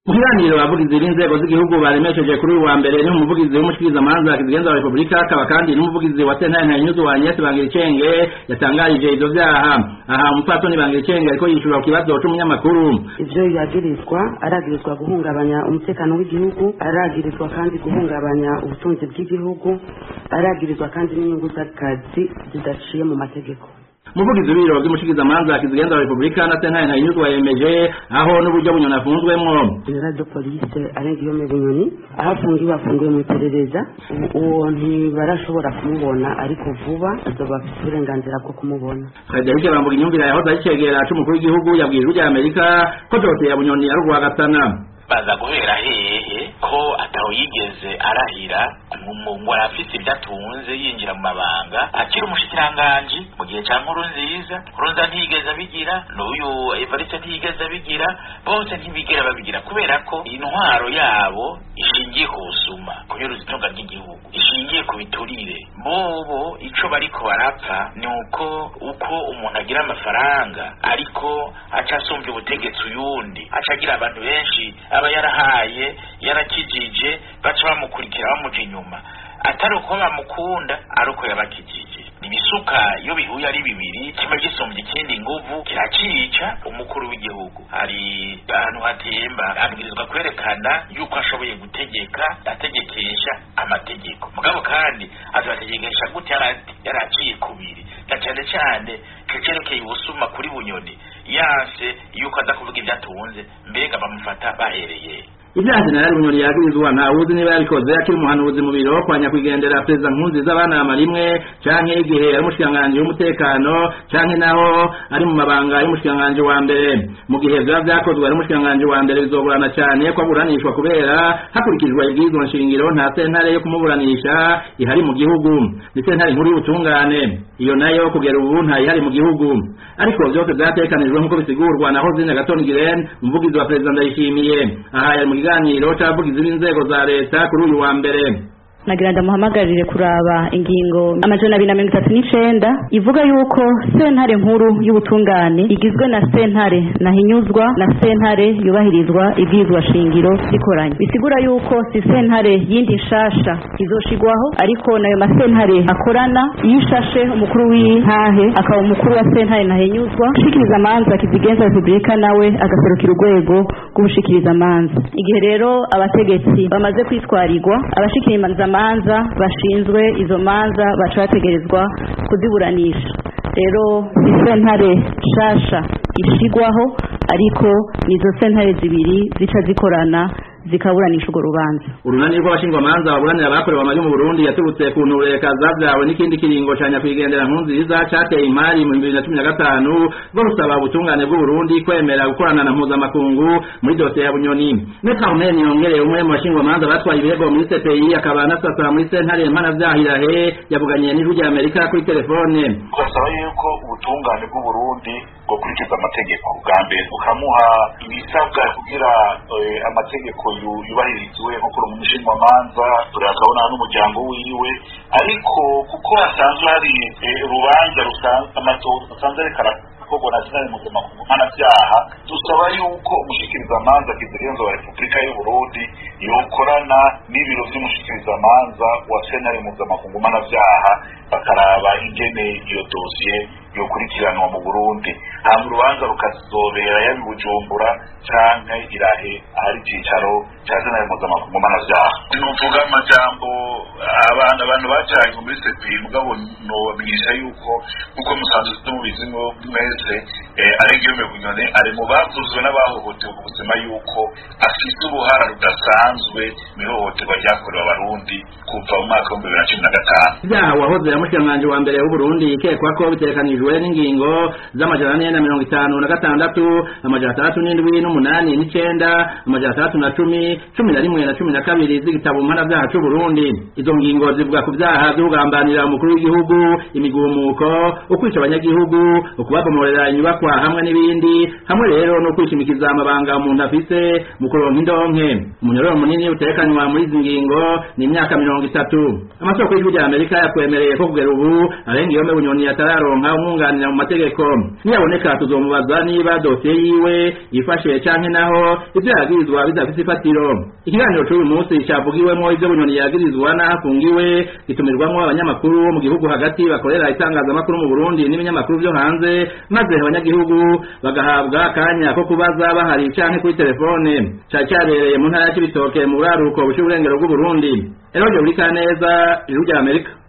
mu kiganiro abavugizi b'inzego z'igihugu baremesheje kuri uyu wa mbere ni umuvugizi w'umushikirizamanza kizigenza wa repubulika akaba kandi n'umuvugizi wa sentare ntahinyuzu wa agnès bangiricenge yatangarije ivyo vyaha aha umupfasoni bangiricenge ariko yishura ku kibazo c'umunyamakuru ivyo yagirizwa aragirizwa guhungabanya umutekano w'igihugu aragirizwa kandi guhungabanya ubutunzi bw'igihugu aragirizwa kandi n'inyungu z'akazi zidaciye mu mategeko umuvugizi w'ibiro by'umushikizamanza kizigenza wa repubulika na sentare ntahinyuzu yemeje aho n'uburyo bunyoni afunzwemwo general de police arenga iyo bunyoni aho afungiwe afungiwe mu iperereza uwo ntibarashobora kumubona ariko vuba azoba afite uburenganzira bwo kumubona frederic bambuga inyumvire yahoze ari icegera c'umukuru w'igihugu yabwiye ijwi rya amerika ko dosiye ya bunyoni ari urwagatana baza guhera hehe ko ataho yigeze arahira ngo arafise ibyo atunze yinjira mu mabanga akiri umushikiranganji mu gihe ca nkuru nziza nkurunza ntiyigeze abigira n'uyu evariste ntiyigeze abigira bose ntibigera babigira kubera ko intwaro yabo ishingiye ku busuma kunyuruza itunga ry'igihugu ishingiye ku biturire bobo ico bariko barapfa ni uko uko umuntu agira amafaranga ariko aca asumbya ubutegetsi uyundi aca agira abantu benshi aba yarahaye yarakijije baca bamukurikira bamuja inyuma atari uko bamukunda ari uko yabakijije ibisuka iyo bihuye ari bibiri kimwe gisumbya ikindi nguvu kiracica umukuru w'igihugu hari ahantu hatemba abwirizwa kwerekana yuko ashoboye gutegeka ategekesha amategeko mugabo kandi azategekesha gute yaraciye kubiri na cyane cyane kerekeye ubusuma kuri bunyoni yanse yuko aza kuvuga ibyo atunze mbega bamufata bahereye ibyaha jenerali bunyoni yagirizwa ntawuzi niba yabikoze akiri umuhanuzi mu biro kwa nyakwigendera perezida nkurunziza abanama rimwe canke igihe ari umushikiranganji w'umutekano canke naho ari mu mabanga y'umushikiranganji wa mbere mu gihe vyaba vyakozwe ari umushikiranganji wa mbere bizogorana cane ko aburanishwa kubera hakurikijwe ibwirizwa nshingiro nta sentare yo kumuburanisha ihari mu gihugu ni sentare nkuru y'ubutungane iyo nayo kugera ubu ntayihari mu gihugu ariko vyose vyatekanijwe nk'uko bisigurwa na hozine gatoni giren umuvugizi wa perezida ndayishimiye aha yari mu kiganiro c'abavugizi b'inzego za leta kuri uyu wa mbere nagira ndamuhamagarire kuraba ingingo amajana abiri na mirongo itatu n'icenda ivuga yuko sentare nkuru y'ubutungane igizwe na sentare nahinyuzwa na sentare yubahirizwa ibwirizwa shingiro zikoranye bisigura yuko si sentare yindi nshasha izoshigwaho ariko nayo masentare akorana yishashe umukuru w'intahe akaba umukuru wa sentare nahinyuzwa ushikiriza amanza kizigenza repubulika nawe agaserukira urwego rw'ubushikiriza amanza igihe rero abategetsi bamaze kwitwarirwa abashikiriza amanza bashinzwe izo manza baca bategerezwa kuziburanisha rero si sentare nshasha ishigwaho ariko nizo sentare zibiri zica zikorana zikaburanisha urwo rubanza urunani rw'abashingwamanza baburanira abakorewe amabi mu burundi yaturutse ku ntureka zavyawe n'ikindi kiringo ca nyakwigendera nkunziza cateye imari mu bibiri na cumi na gatanu bwo rusaba ubutungane bw'uburundi kwemera gukorana na mpuzamakungu muri dosiye ya bunyoni metre armen yongereye umwe mu bashingwamanza batwaye ibirego muri cpi akaba anasasara muri sentare mpanavyahilahe yavuganiye n'ijwi rya amerika kuri telefone turasaba yuko ubutungane bw'uburundi bwokurikiza amategeko bwa mbere bukamuha ibisabwa kugira amategeko yubahirizwe nko kuri umushinjwamanza turakabona n'umuryango wiwe ariko kuko hasanzwe hari urubanza rusanzwe ariko arakorwa na sinari mpuzamakungu mpanabyaha dusaba yuko umushikirizamanza kizigenza wa repubulika y'uburundi yokorana n'ibiro vy'umushikirizamanza wa senari mpuzamakungu mpanabyaha bakaraba ingene iyo dosiye yokurikiranwa mu burundi hama urubanza rukazobera yabi bujumbura canke irahe ahari icicaro ca senari mpuzamakungu mpanavyaha nuvuga amajambo abantu abantu bajanye muri sepi mugabo nobamenyesha yuko nkuko musanzwe tumubizi mwese aregiyome bunyone ari mu bavuzwe n'abahohotewe mu buzima yuko afise uruhara rudasanzwe mu ihohoterwa ryakorewe abarundi kuva mu mwaka w'ibihumbi bibiri na cumi na gatanu ibyaha wahoze yamushikiranganji wa mbere w'uburundi ikekwa ko bitekanijwe n'ingingo z'amajana ane na mirongo itanu na gatandatu amajana atandatu n'indwi n'umunani n'icenda amajana atandatu na cumi cumi na rimwe na cumi na kabiri z'igitabo mpanavyaha c'uburundi izo ngingo zivuga ku vyaha vyo kugambanira umukuru w'igihugu imigumuko ukwica abanyagihugu ukubabomorera inyubakwa hamwe n'ibindi hamwe rero no kwishimikiza amabanga umuntu afise mu kuronka indonke umunyororo munini utekanywa muri izi ngingo ni imyaka mirongo itatu amasoko y'ijwi rya amerika yatwemereye ko kugera ubu arenga iyo bunyoni atararonka umwunganira mu mategeko niyaboneka tuzomubaza niba dosiye yiwe yifashe canke naho ivyo yagirizwa bidafise ifatiro ikiganiro c'uyu munsi cavugiwemwo ivyo bunyoni yagirizwa n'aho afungiwe gitumirwamwo abanyamakuru bo mu gihugu hagati bakorera itangazamakuru mu burundi n'ibinyamakuru vyo hanze maze abanyagihugu bagahabwa akanya ko kubaza bahari canke kuri telefone cari cabereye mu ntara ya cibitoke mu buraruko bushiye uburengero bw'uburundi eroje buri kaneza ijuru rya amerika